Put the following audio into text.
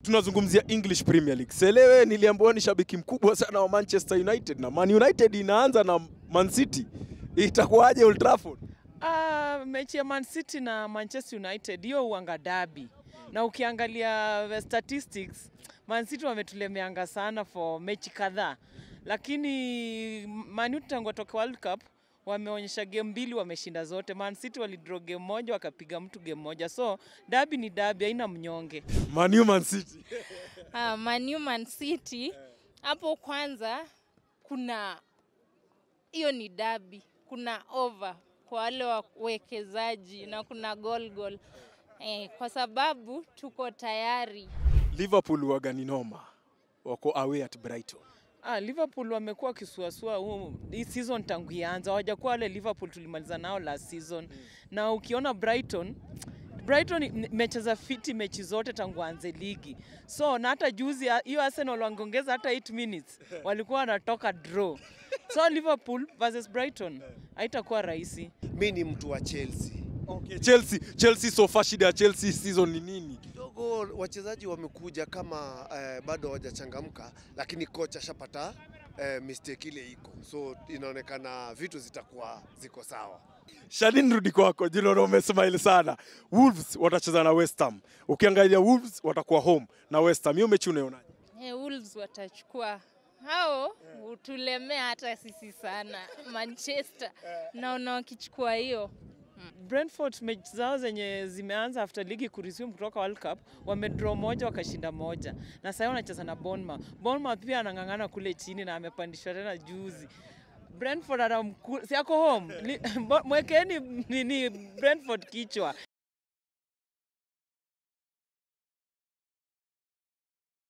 Tunazungumzia English Premier League. Selewe niliambiwa ni shabiki mkubwa sana wa Manchester United na Man United inaanza na Man City. Itakuwaje Old Trafford? Uh, mechi ya Man City na Manchester United hiyo uanga dabi, na ukiangalia the statistics Man City wametulemeanga sana for mechi kadhaa, lakini Man United tangu watoke World Cup wameonyesha game mbili wameshinda zote. Man City walidraw game moja wakapiga mtu game moja, so dabi ni dabi, haina mnyonge. Man U Man City. Ah, Man U Man City hapo kwanza kuna hiyo ni dabi, kuna over kwa wale wawekezaji na kuna goal goal eh, kwa sababu tuko tayari. Liverpool waga ni noma. Wako away at Brighton. Ah, Liverpool wamekuwa wakisuasua huu hii season tangu ianza, hawajakuwa wale Liverpool tulimaliza nao last season na ukiona Brighton Brighton ime- imecheza fiti mechi zote tangu anze ligi, so na hata juzi ah, hiyo Arsenal wangeongeza hata 8 minutes walikuwa wanatoka draw. So Liverpool versus Brighton haitakuwa rahisi. Mi ni mtu wa Chelsea. Okay, Chelsea, Chelsea so far shida ya Chelsea season ni nini? Kidogo wachezaji wamekuja kama eh, bado hawajachangamka, lakini kocha ashapata eh, mistake ile iko, so inaonekana vitu zitakuwa ziko sawa. Shalin, rudi kwako. Jilo umesmile sana. Wolves watacheza na West Ham. Ukiangalia Wolves watakuwa home na West Ham. Hiyo mechi unaionaje? Eh, Wolves watachukua hao utulemea hata sisi sana Manchester, naona wakichukua hiyo Brentford mechi zao zenye zimeanza after ligi kuresume kutoka World Cup wamedraw moja wakashinda moja, na sasa wanacheza na Bournemouth. Bournemouth pia anang'ang'ana kule chini na amepandishwa tena juzi. Brentford anamku, si ako home Li- Bo- mwekeni nini Brentford kichwa